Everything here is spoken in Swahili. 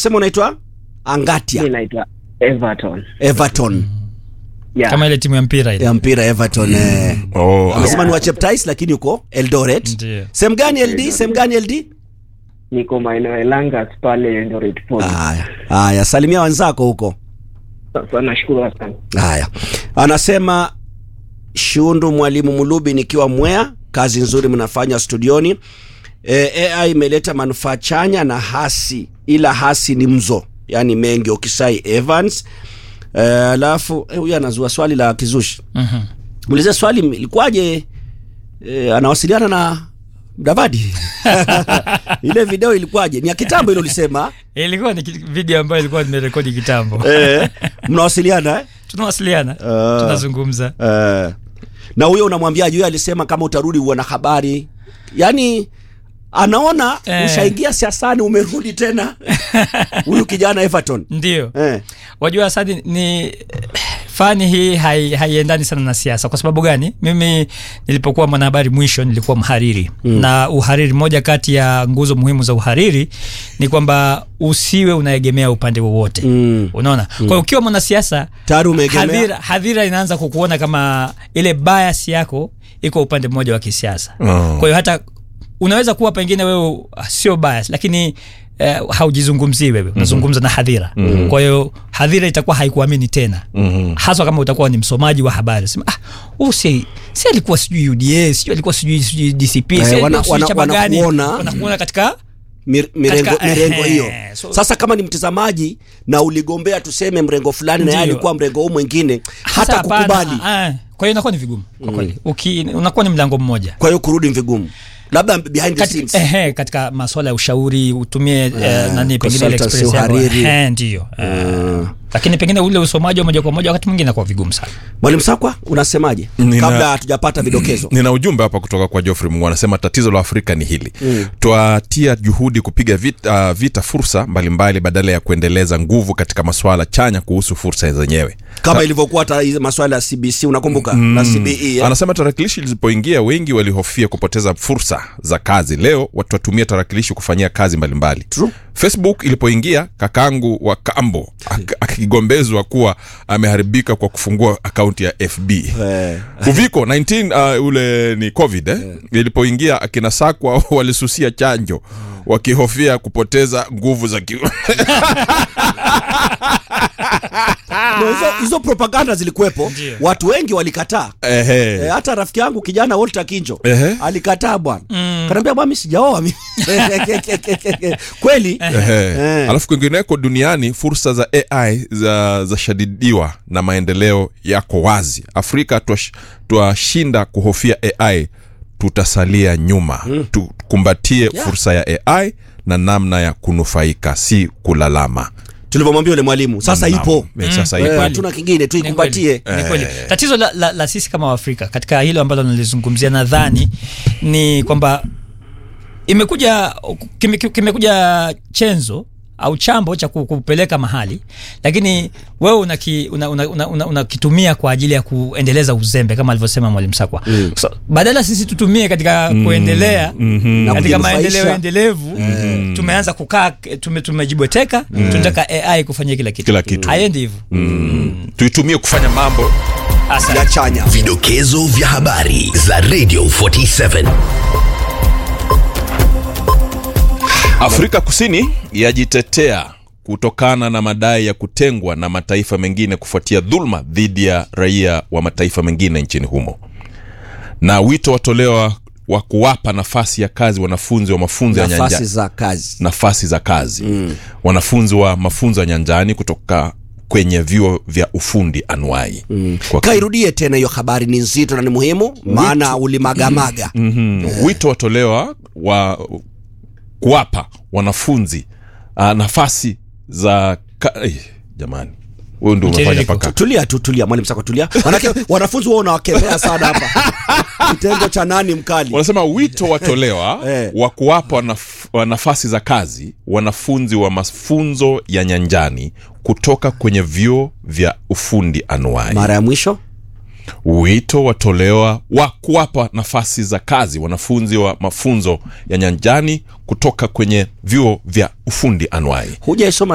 umesema unaitwa Angatia mi naitwa Everton. Everton Yeah. kama ile timu ya mpira ile ya mpira Everton eh. Oh, amesema ni wa Cheptais lakini uko Eldoret Ndio. sehemu gani LD sehemu gani LD Niko maeneo ya Langas pale Eldoret Port. haya haya salimia wenzako huko Sasa nashukuru sana. haya anasema shundu mwalimu mulubi nikiwa mwea kazi nzuri mnafanya studioni e, ai imeleta manufaa chanya na hasi ila hasi ni mzo yani mengi ukisai evans Eh, alafu eh, huyu anazua swali la kizushi Mhm. muulize swali ilikuwaje e, anawasiliana na mdavadi ile video ilikuwaje ni ya kitambo ile ulisema ilikuwa ni ki- video ambayo ilikuwa nimerekodi kitambo eh, mnawasiliana eh? tunawasiliana Ah. tunazungumza Eh, na huyo unamwambiaje huyo alisema kama utarudi uwe na habari yaani anaona Eh. ushaingia siasani umerudi tena huyu kijana everton ndio eh. wajua sadi ni fani hii hai- haiendani sana na siasa kwa sababu gani mimi nilipokuwa mwanahabari mwisho nilikuwa mhariri mm. na uhariri moja kati ya nguzo muhimu za uhariri ni kwamba usiwe unaegemea upande wowote Mm. unaona mm. kwa hiyo ukiwa mwanasiasa Tayari umeegemea. hadhira, hadhira inaanza kukuona kama ile bias yako iko upande mmoja wa kisiasa Oh. kwa hiyo hata unaweza kuwa pengine wewe ah, sio bias lakini eh, haujizungumzii wewe unazungumza na hadhira mm-hmm. kwa hiyo hadhira itakuwa haikuamini tena mm-hmm. haswa kama utakuwa ni msomaji wa habari sema ah, huyu si, si alikuwa sijui uda sijui alikuwa sijui sijui dcp Eh, si alikuwa wana- sijui wana- chama gani wanakuona. wanakuona katika Mir, mirengo, Katika- mirengo ehe, hiyo so- sasa kama ni mtazamaji na uligombea tuseme mrengo fulani na yeye Ndiyo. alikuwa mrengo huu mwingine Sasa hata hapana, kukubali ah, kwa hiyo inakuwa ni vigumu kwa kweli Uki- unakuwa ni mlango mmoja kwa hiyo kurudi ni vigumu labda behind the katika, scenes ehe, katika maswala ya ushauri utumie eh, nani pengine ile consultancy, experience yako. uhariri. Ehe, ndio eh, lakini pengine ule usomaji wa moja kwa moja wakati mwingine inakuwa vigumu sana mwalimu sakwa unasemaje Nina- kabla hatujapata vidokezo nina ujumbe hapa kutoka kwa Geoffrey Mungu anasema tatizo la Afrika ni hili mm. twatia juhudi kupiga vita, uh, vita fursa mbalimbali badala ya kuendeleza nguvu katika masuala chanya kuhusu fursa zenyewe kama ilivyokuwa hata hizi maswala ya cbc unakumbuka na cbe eh? anasema tarakilishi zilipoingia wengi walihofia kupoteza fursa za kazi leo watu watumia tarakilishi kufanyia kazi mbalimbali True. facebook ilipoingia kakangu wa kambo ak- akigombezwa kuwa ameharibika kwa kufungua akaunti ya fb Eh. uviko 19 uh, ule ni covid eh? ilipoingia akina sakwa walisusia chanjo wakihofia kupoteza nguvu za ki... No, hizo, hizo propaganda zilikuwepo watu wengi walikataa Ehe. e, hata rafiki yangu kijana Walter Kinjo Ehe. alikataa bwana mm. kanaambia bwana mimi sijaoa mimi kweli Ehe. Eh. alafu kwingineko duniani fursa za ai za zashadidiwa na maendeleo yako wazi afrika twash- twashinda kuhofia ai tutasalia nyuma mm. tukumbatie Yeah. fursa ya ai na namna ya kunufaika si kulalama tulivyomwambia yule mwalimu sasa Naam. ipo Eh, sasa Eh, ipo hatuna kingine tuikumbatie Ni kweli, ni kweli. tatizo la, la, la sisi kama waafrika katika hilo ambalo nalizungumzia nadhani ni kwamba imekuja kime- kimekuja chenzo au chambo cha ku- kupeleka mahali lakini wewe unakitumia una, una, una, una, unakitumia kwa ajili ya kuendeleza uzembe kama alivyosema mwalimu sakwa mm. so, badala sisi tutumie katika mm. kuendelea mm-hmm. Na katika kujinufaisha. maendeleo endelevu mm. tumeanza kukaa tume, tumejibweteka mm. tunataka ai kufanyia kila kitu Kila kitu. haendi hivyo tuitumie kufanya mambo Asante. ya chanya Vidokezo vya habari za Radio 47. afrika kusini yajitetea kutokana na madai ya kutengwa na mataifa mengine kufuatia dhuluma dhidi ya raia wa mataifa mengine nchini humo na wito watolewa wa kuwapa nafasi ya kazi wanafunzi wa mafunzo ya nafasi nyanja za kazi nafasi za kazi mm. wanafunzi wa mafunzo ya nyanjani kutoka kwenye vyuo vya ufundi anuai mm. kwa kairudie tena hiyo habari ni nzito na ni muhimu maana ulimagamaga mm-hmm. wito watolewa wa kuwapa wanafunzi uh, nafasi za ka... eh, jamani huyu ndio unafanya Mtiririko. paka tulia tu tulia mwalimu sako tulia manake wanafunzi wao unawakemea sana hapa kitengo cha nani mkali wanasema wito watolewa Eh. wa kuwapa naf- wa nafasi za kazi wanafunzi wa mafunzo ya nyanjani kutoka kwenye vyuo vya ufundi anuai mara ya mwisho wito watolewa wa kuwapa nafasi za kazi wanafunzi wa mafunzo ya nyanjani kutoka kwenye vyuo vya ufundi anuai hujaisoma